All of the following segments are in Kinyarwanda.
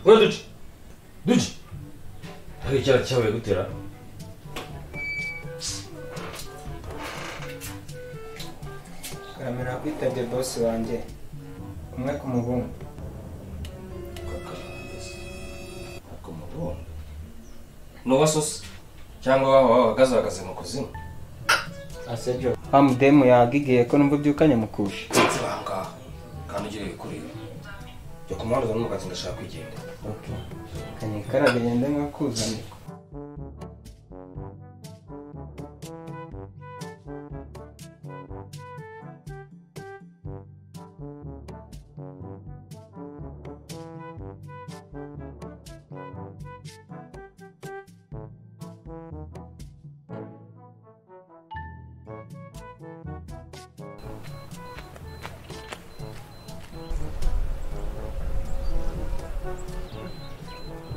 보여드지 누지 여기 제가 제가 왜 그때라 karamira kwitabye bosi wanjye kumwe ku muhungu akamugongo n'uwasosa cyangwa waba wahagazahagaze mu kuzimu asejo wa mudemu yagigiye ko numva ubyukanye mukusha ndetse bangaha kandi ugira ibikurira jya ku muhanda uzane umugazi ngashaka kwigendera okay. kanye karabe ngende nkakuzanira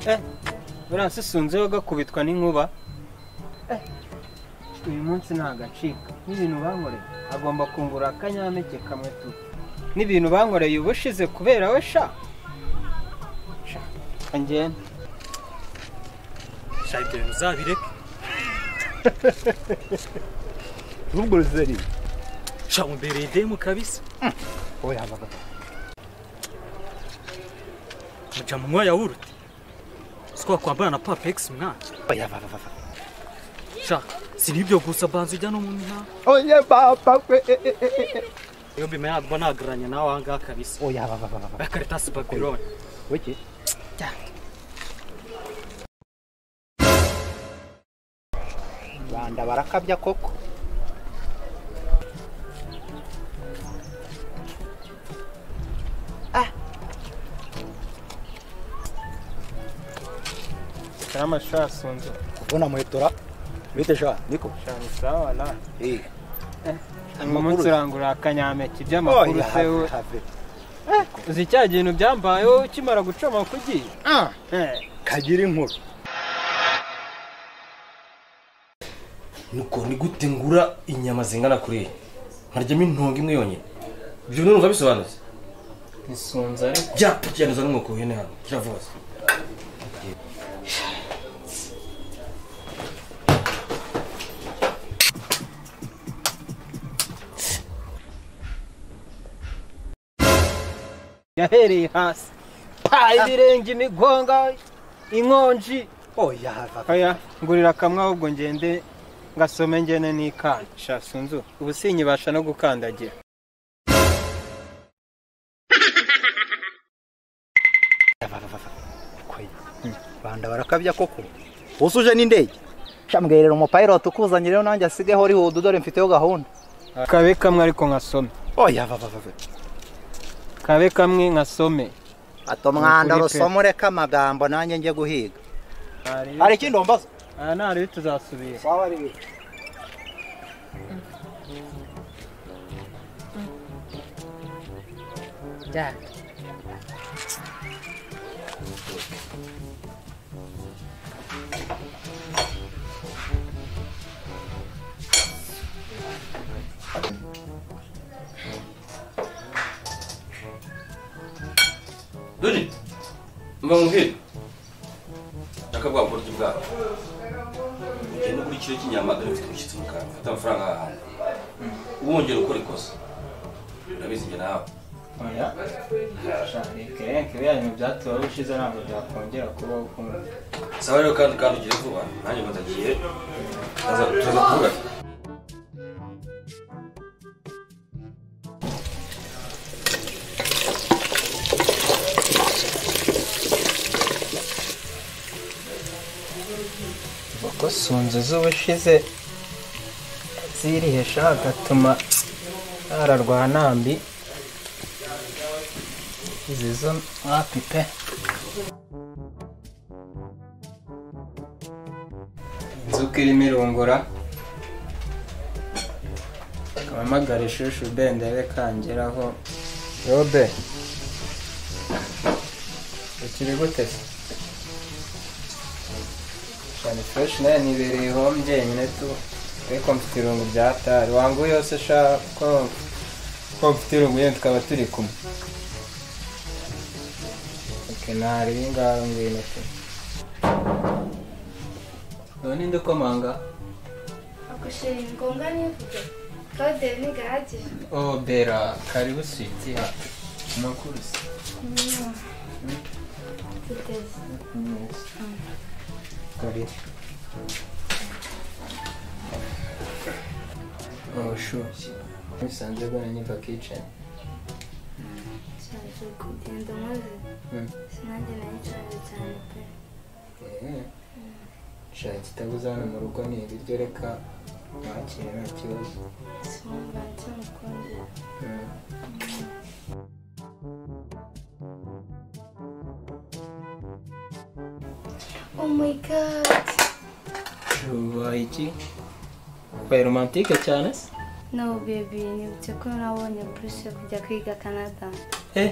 eh buriya susunzeho gakubitwa n'inkuba eh uyu munsi ntagacika n'ibintu bankoreye agomba kungura akanyampeke kamwe tu n'ibintu bankoreye ubushize kubera we sha sha kangenda Şahitlerim uzabirek. urubwo ruzeri Şamı bereyde mi kabis? oya bagabo Mıcamı mı ya vurut? Skwa kwambara na papex mwa. oya bababa Şak. Sini ibyo gusa banzu jya no mu mihanda. oya papa we Iyo mbimenya ntabwo nagereranya nawe aha ngaha kabisa. oya bababa Bakaritas Babylon. wiki banda barakabya koko karama sha sunze ubona muhetora bite sha niko sha ni sawa na eh uyu munsi urangura akanyampeke by'amakuru oya se we have uzi cya kintu byambayeho ukimara guca amakuru ugiye ah eh kagira inkuru nuko ni gute ngura inyama zingana kuriya nkaryamo intungo imwe yonyine ibyo ntungo bisobanutse isunze ariko byapa kiranduza n'umwuka w'ihene hano kiravuza yahereye hasi pa ibirenge imigonga inkonji oya have oya ngurira kamwe ahubwo ngende ngasome ngene n'ikanda sha sunzu ubu sinyibasha no gukandagira banda barakabya koko usuje n'indege shambwerera umupilot ukuzanye rero nanjye asigeho rihudu dore mfiteho gahunda kabe kamwe ariko nkasome oya bababa kabe kamwe nkasome ato mwanda Ukuri pe. rusomoreka amagambo nanjye njye guhiga hari ikindi wambaza aha nta ribi tuzasubira duji mba muhira nshaka bwa buryo bwawe ugenda kuri kiro cy'inyama dore mfite umushyitsi mu kanwa mfite amafaranga ahandi wongera ukora ikosa urabizi njye nawe oya sha reka ibiya bintu byatubaho ushize ntabwo byakongera kubaho kumwe saba rero kandi kandi ugire vuba nanjye ngo ndagiye turaza turaza kuvugana kuko sunzu z'ubushize zirihesha hagatuma hararwa nambi izi zo mwapi pe inzuka irimo irungura ampamagara ishushu bendere kangeraho robe ukiri gute se cyane fresh nayo nibereyeho njyenyine tu ariko mfite irungu byatari wangu yose sha ko ko mfite irungu yewe tukaba turi kumwe ok nari ngaho ngwino se none ndikomanga agushira ingombwa ntivuge kode ntigahage oh bera karibu switi ha amakuru se tuteze karibu oh sure bisanzwe bwana nyimba kitchen nshaje kugenda maze Mm. sinange nayicaje cyane pe shaka itabuzana mu rugo ni ibiryo reka wakire nta kibazo simumva nsimukundira oh my god ubaye iki ubaye romantike cyane se no baby nibutse ko nabonye buruse kujya kwiga canada Eh,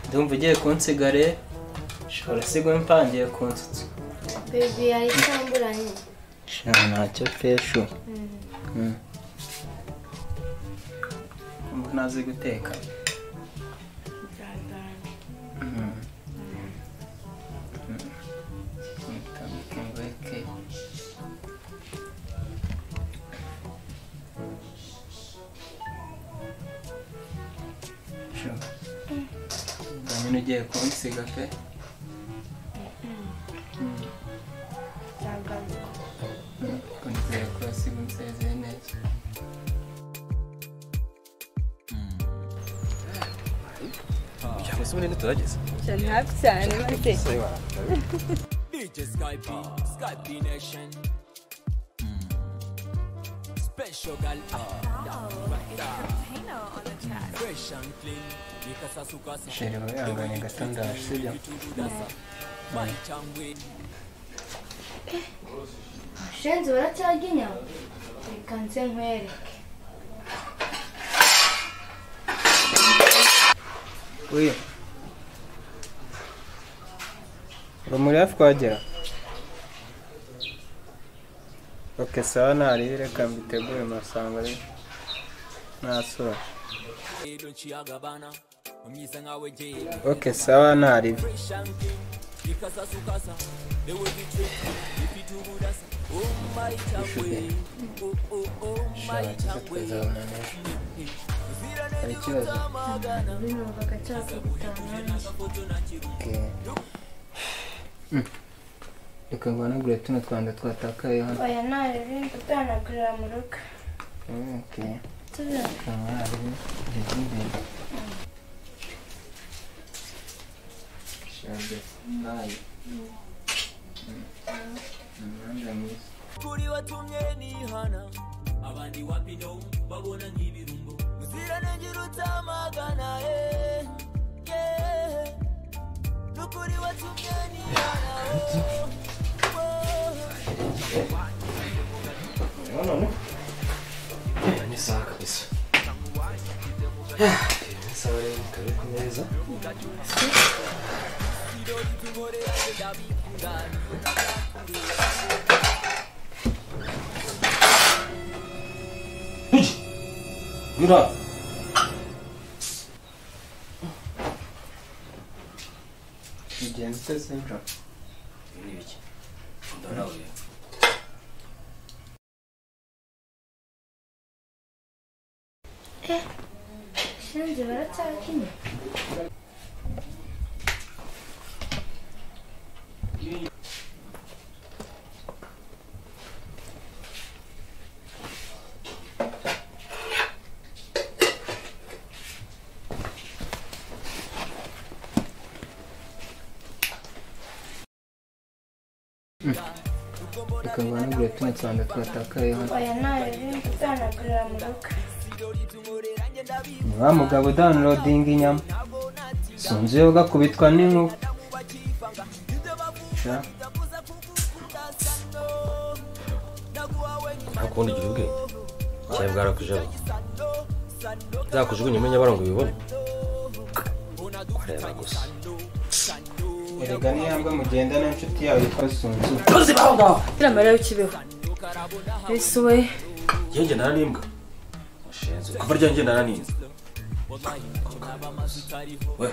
ndumva ugiye kunsiga rero ushobora sigwa impangiye kunsutsa baby yari isamburanye sha ntacyo pesho ubu ntazi guteka utambike ngo eke sho ubwo nyine ugiye kunsiga pe ndagaruka kundikwira kurasiga unsezeye neza ese ubundi ntiturageze cyane hafi cyane maze DJ Skype, Skype Nation. Special gal up, down, right down. Fresh and clean, nikasa sukasa. Sheri we anganya gato ndaje sibyo Tududasa, my changwe. shenzi baracyaginya reka nze nkwereke uyu urumuri hafi kuhagera oke sawa nariye reka mbitegure masanga rero nasura Eh, don't she agabana. Umyisa ngawe je. oke sawa nariye Fresh and clean, nikasa sukasa. They will be tricked, if you do budasa. Oh my changwe. Oh oh oh my changwe. hari ikibazo binumvaga nshaka gutaha nanjye reka guhanagure tuno twanda twatakaye hano oya ntarebe utanagurira mu rugo oke tubira kamari imbere shabe nayi umuhanda mwiza kuri watumye nihana abandi wapino babona nk'ibirungo muziranenge rutamagana eh, yeah. nukuri watumye nihana oh, oh. ni sawa kabisa ni sawa rero kari ku meza Uji! nyura ugenda uteze nijoro ni ibiki ndabona uyu shenzi baracyaginya reka guhanagure tuno twanda twatakaye hano oya ntarebe utanagurira mu rugo wa mugabo udownloadinga inyama sinzi iyo ugakubitwa n'inkuba sha ntakundi ugira ubwe cyane bwarakujeho zakujugunyemo nyabarongo bibone kureba gusa erega n'iyambwe mugendana n'inshuti yawe yitwa sunzu gira amarira y'ikibeho ese we njye naranimbwa mushenzi kuva rya njye naraninze we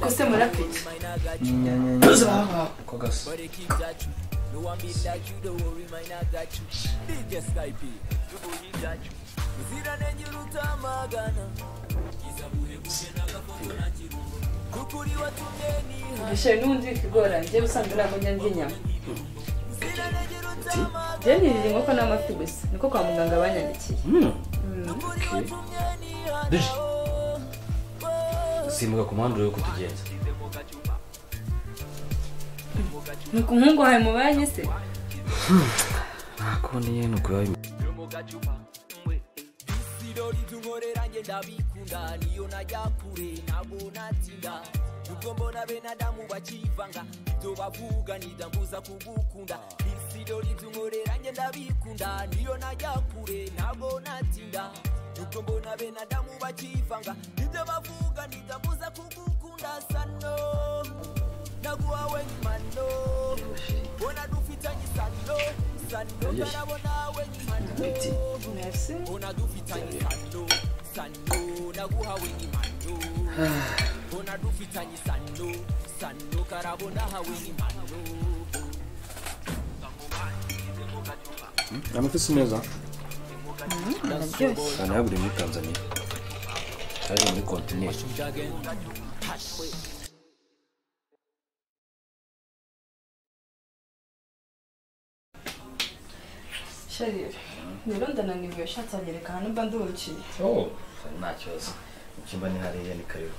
kose murapiki igishoro n'ubundi bikigoranye njyewe usanzwe ntabwo njya ndya inyama njyewe nirira inkoko n'amafi gusa niko kwa muganga banyandikiye simbuka ku muhanda urebe uko tugenza ni ku muhungu wawe mu banki se ntakundi nyine ni ukuri wawe amafi si meza araryoshye ahantu haguriye muri tanzania hari muri kontineri sharire rero ndananiwe ushatse wagereka ahantu mba nduruciye nta kibazo mu cyumba ni hariya ni karibu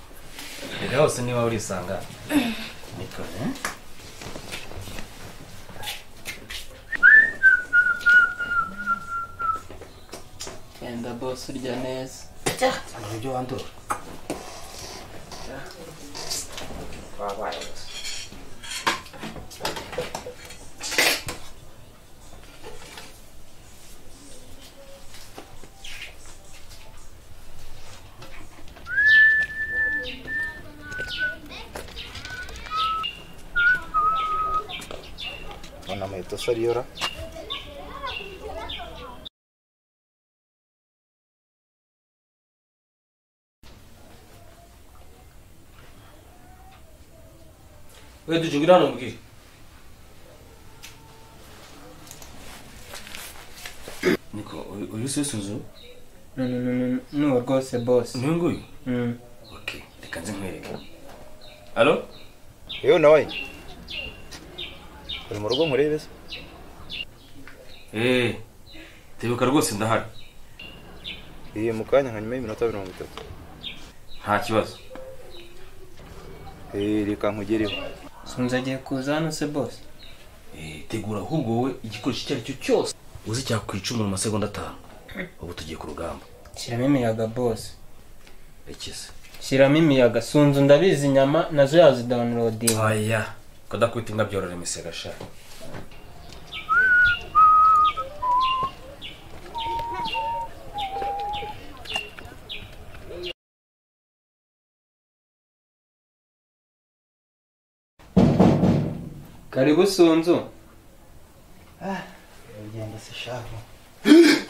reka hose niba urisanga nikone genda bose urya neza uburyo wandura wabaye gusa Ona amaheto sariyora we duje ngwira hano mbwire niko uyu- uyu sesuzu nuwo rwose bose niwe nguyu Mm. ok reka nze nkwereke alo yewe nawe uri mu rugo nkurebe se eee tebuka rwose ndahari iyi mu kanya nka nyuma y'iminota mirongo itatu nta kibazo Eh, reka nkugereho sunze agiye kuza hano se bose Eh, tegura ahubwo wowe igikoresho icyo ari cyo cyose uzi cyakwica umuntu mu masegonda atanu ubu tugiye ku rugamba shyiramo imiyaga bose rekeze shyiramo imiyaga sunzu ndabizi inyama nazo yazidawunirodinga oya kadakubita imbwa byorora imisega sha karibu sunzu uragenda se shahu